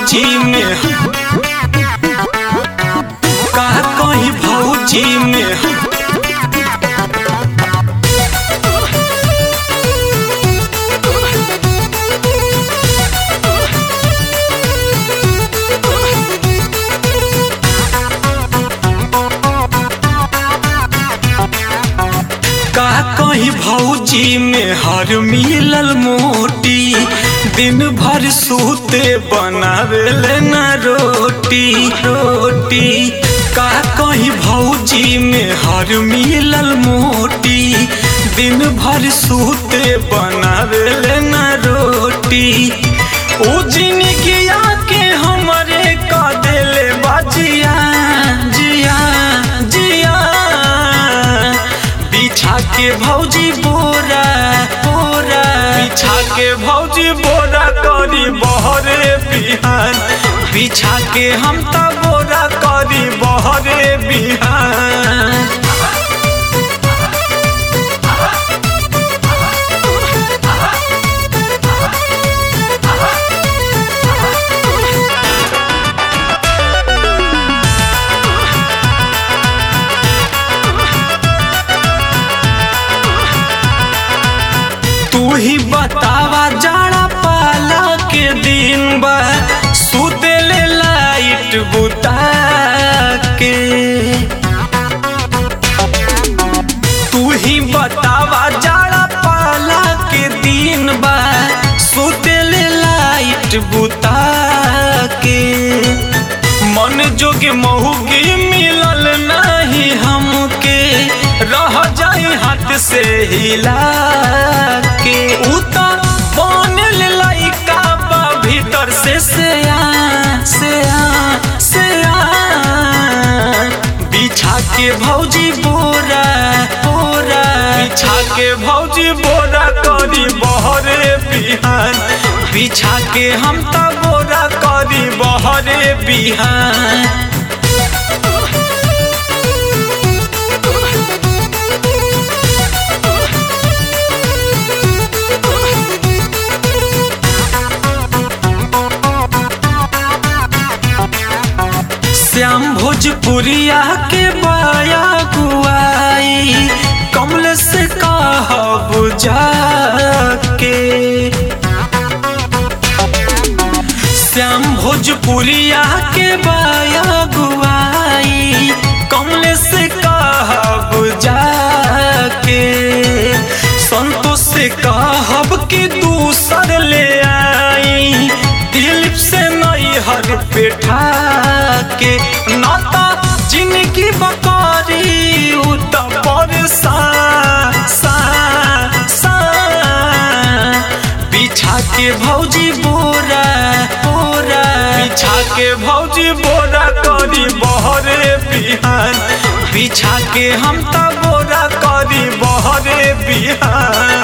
भौजी में का कहीं भौजी में का कहीं भौजी में हर मिलल मोटी दिन भर सूते बनावेले न रोटी रोटी का कहीं भौजी में हर मिलल मोटी दिन भर सूते बनावेले न रोटी ओ जिनगिया के हमरे का देले बाजिया जिया जिया बिछा के भौजी बोरा बोरा बिछा के भौजी बोरा करी बहरे बिहान बिछा के हम त बोरा करी बहरे बिहान तू ही बतावा जाड़ा पाला के दिन बा सुतेले लाइट बुता के तू ही बतावा जाड़ा पाला के दिन बा सुतेले लाइट बुता के मन जोगे महुगी मिलल नहीं हमके रह जाई हाथ से हिला के उता बनल लइका बा भीतर से से आ से आ से आ बिछा के भौजी बोरा बोरा बिछा के भौजी बोरा करी बहरे बिहान बिछा के हम त बोरा करी बहरे बिहान श्याम भोजपुरिया के बाया गुआई कमल से कहब जाके श्याम भोजपुरिया के बाया गुआई कमल से कहब जाके संतोष से कहब कि दूसर ले आई दिलीप से नई हर पेठा के नाता जिनकी बकारी उत पर सा सा सा बिछा के भौजी बोरा बोरा बिछा के भौजी बोरा करी बहरे बिहान बिछा के हम त बोरा करी बहरे बिहान